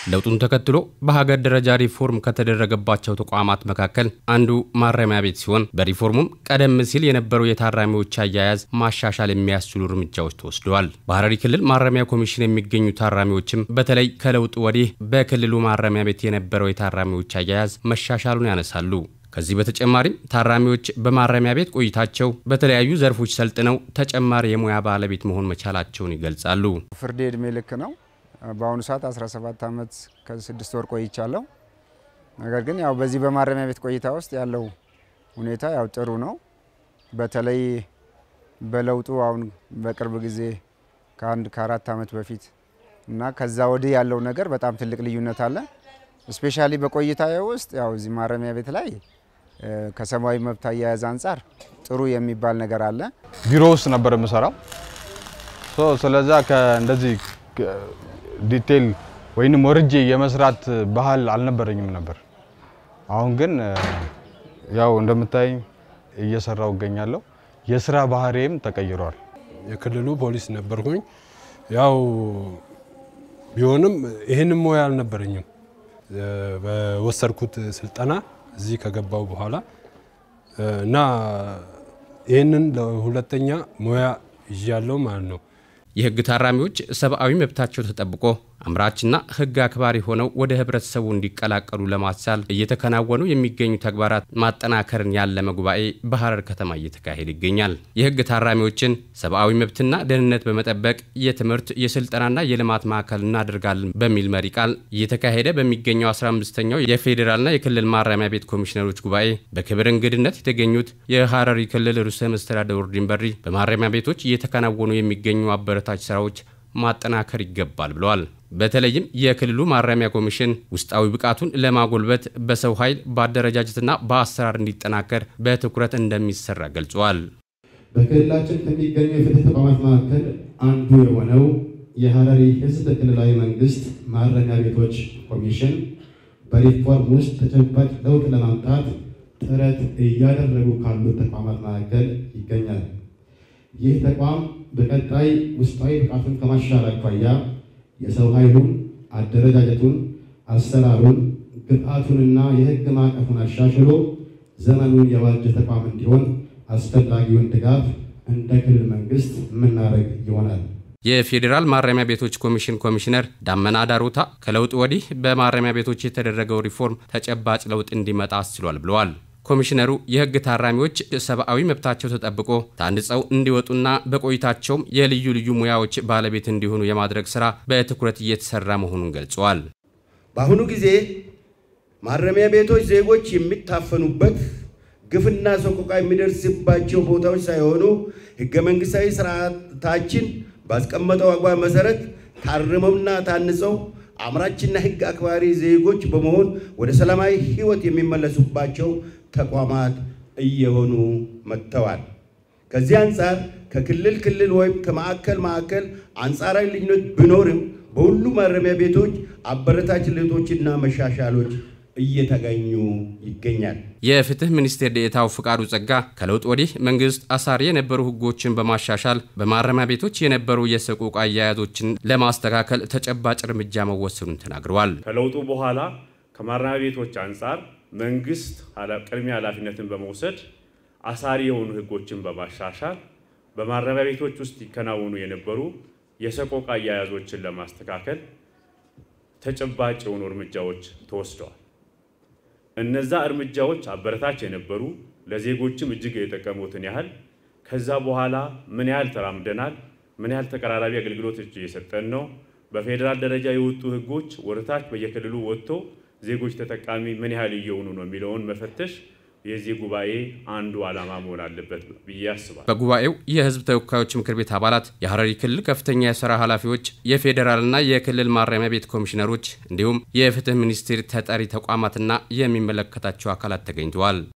ለውጡን ተከትሎ በሀገር ደረጃ ሪፎርም ከተደረገባቸው ተቋማት መካከል አንዱ ማረሚያ ቤት ሲሆን በሪፎርሙም ቀደም ሲል የነበረው የታራሚዎች አያያዝ ማሻሻል የሚያስችሉ እርምጃዎች ተወስደዋል። በሐረሪ ክልል ማረሚያ ኮሚሽን የሚገኙ ታራሚዎችም በተለይ ከለውጡ ወዲህ በክልሉ ማረሚያ ቤት የነበረው የታራሚዎች አያያዝ መሻሻሉን ያነሳሉ። ከዚህ በተጨማሪም ታራሚዎች በማረሚያ ቤት ቆይታቸው በተለያዩ ዘርፎች ሰልጥነው ተጨማሪ የሙያ ባለቤት መሆን መቻላቸውን ይገልጻሉ። ፍርድ ዕድሜ ልክ ነው። በአሁኑ ሰዓት 17 ዓመት ከስድስት ወር ቆይቻለሁ። ነገር ግን ያው በዚህ በማረሚያ ቤት ቆይታ ውስጥ ያለው ሁኔታ ያው ጥሩ ነው። በተለይ በለውጡ አሁን በቅርብ ጊዜ ከአንድ ከአራት ዓመት በፊት እና ከዛ ወዲህ ያለው ነገር በጣም ትልቅ ልዩነት አለ። ስፔሻሊ በቆይታ ውስጥ ያው እዚህ ማረሚያ ቤት ላይ ከሰብአዊ መብት አያያዝ አንጻር ጥሩ የሚባል ነገር አለ። ቢሮ ውስጥ ነበር የምሰራው። ስለዛ እንደዚህ ዲቴል ወይንም ወርጄ የመስራት ባህል አልነበረኝም ነበር። አሁን ግን ያው እንደምታይ እየሰራው እገኛለሁ። የስራ ባህሪም ተቀይሯል። የክልሉ ፖሊስ ነበርኩኝ። ያው ቢሆንም ይህንም ሙያ አልነበረኝም። በወሰድኩት ስልጠና እዚህ ከገባው በኋላ እና ይህንን ለሁለተኛ ሙያ ይዣለሁ ማለት ነው። የህግ ታራሚዎች ሰብአዊ መብታቸው ተጠብቆ አምራችና ህግ አክባሪ ሆነው ወደ ህብረተሰቡ እንዲቀላቀሉ ለማስቻል እየተከናወኑ የሚገኙ ተግባራት ማጠናከርን ያለመ ጉባኤ በሐረር ከተማ እየተካሄደ ይገኛል። የህግ ታራሚዎችን ሰብአዊ መብትና ደህንነት በመጠበቅ የትምህርት የስልጠናና የልማት ማዕከል እናደርጋለን በሚል መሪ ቃል እየተካሄደ በሚገኘው 15ኛው የፌዴራልና የክልል ማረሚያ ቤት ኮሚሽነሮች ጉባኤ በክብር እንግድነት የተገኙት የሐረሪ ክልል ርዕሰ መስተዳድር ኦርዲን በድሪ በማረሚያ ቤቶች እየተከናወኑ የሚገኙ አበረታች ስራዎች ማጠናከር ይገባል ብለዋል። በተለይም የክልሉ ማረሚያ ኮሚሽን ውስጣዊ ብቃቱን ለማጎልበት በሰው ኃይል በአደረጃጀትና በአሰራር እንዲጠናከር በትኩረት እንደሚሰራ ገልጸዋል። በክልላችን ከሚገኙ የፍትህ ተቋማት መካከል አንዱ የሆነው የሐረሪ ህዝብ ክልላዊ መንግስት ማረሚያ ቤቶች ኮሚሽን በሪፎርም ውስጥ ተጨባጭ ለውጥ ለማምጣት ጥረት እያደረጉ ካሉት ተቋማት መካከል ይገኛል። ይህ ተቋም በቀጣይ ውስጣዊ ብቃቱን ከማሻሻል አኳያ የሰው ኃይሉን፣ አደረጃጀቱን፣ አሰራሩን፣ ግብአቱንና የህግ ማዕቀፉን አሻሽሎ ዘመኑን የዋጀ ተቋም እንዲሆን አስፈላጊውን ድጋፍ እንደ ክልል መንግስት የምናደርግ ይሆናል። የፌዴራል ማረሚያ ቤቶች ኮሚሽን ኮሚሽነር ዳመና ዳሮታ ከለውጥ ወዲህ በማረሚያ ቤቶች የተደረገው ሪፎርም ተጨባጭ ለውጥ እንዲመጣ አስችሏል ብለዋል። ኮሚሽነሩ የህግ ታራሚዎች ሰብአዊ መብታቸው ተጠብቆ ታንጸው እንዲወጡና በቆይታቸውም የልዩ ልዩ ሙያዎች ባለቤት እንዲሆኑ የማድረግ ስራ በትኩረት እየተሰራ መሆኑን ገልጸዋል። በአሁኑ ጊዜ ማረሚያ ቤቶች ዜጎች የሚታፈኑበት ግፍና ሰቆቃ የሚደርስባቸው ቦታዎች ሳይሆኑ ህገ መንግስታዊ ስርዓታችን ባስቀመጠው አግባብ መሰረት ታርመውና ታንጸው አምራችና ህግ አክባሪ ዜጎች በመሆን ወደ ሰላማዊ ህይወት የሚመለሱባቸው ተቋማት እየሆኑ መጥተዋል። ከዚህ አንጻር ከክልል ክልል ወይም ከማዕከል ማዕከል አንጻራዊ ልዩነት ቢኖርም በሁሉ ማረሚያ ቤቶች አበረታች ለውጦችና መሻሻሎች እየተገኙ ይገኛል። የፍትህ ሚኒስቴር ዴኤታው ፍቃዱ ጸጋ ከለውጥ ወዲህ መንግስት አሳሪ የነበሩ ህጎችን በማሻሻል በማረሚያ ቤቶች የነበሩ የሰቆቃ አያያዞችን ለማስተካከል ተጨባጭ እርምጃ መወሰኑን ተናግረዋል። ከለውጡ በኋላ ከማረሚያ ቤቶች አንጻር መንግስት ቅድሚያ ኃላፊነትን በመውሰድ አሳሪ የሆኑ ህጎችን በማሻሻል በማረሚያ ቤቶች ውስጥ ይከናወኑ የነበሩ የሰቆቃ አያያዞችን ለማስተካከል ተጨባጭ የሆኑ እርምጃዎች ተወስደዋል። እነዛ እርምጃዎች አበረታች የነበሩ ለዜጎችም እጅግ የጠቀሙትን ያህል ከዛ በኋላ ምን ያህል ተራምደናል፣ ምን ያህል ተቀራራቢ አገልግሎቶች እየሰጠን ነው፣ በፌዴራል ደረጃ የወጡ ህጎች ወደታች በየክልሉ ወጥቶ ዜጎች ተጠቃሚ ምን ያህል እየሆኑ ነው የሚለውን መፈተሽ የዚህ ጉባኤ አንዱ ዓላማ መሆን አለበት ብዬ አስባለሁ። በጉባኤው የህዝብ ተወካዮች ምክር ቤት አባላት፣ የሐረሪ ክልል ከፍተኛ የስራ ኃላፊዎች፣ የፌዴራልና የክልል ማረሚያ ቤት ኮሚሽነሮች እንዲሁም የፍትህ ሚኒስቴር ተጠሪ ተቋማትና የሚመለከታቸው አካላት ተገኝተዋል።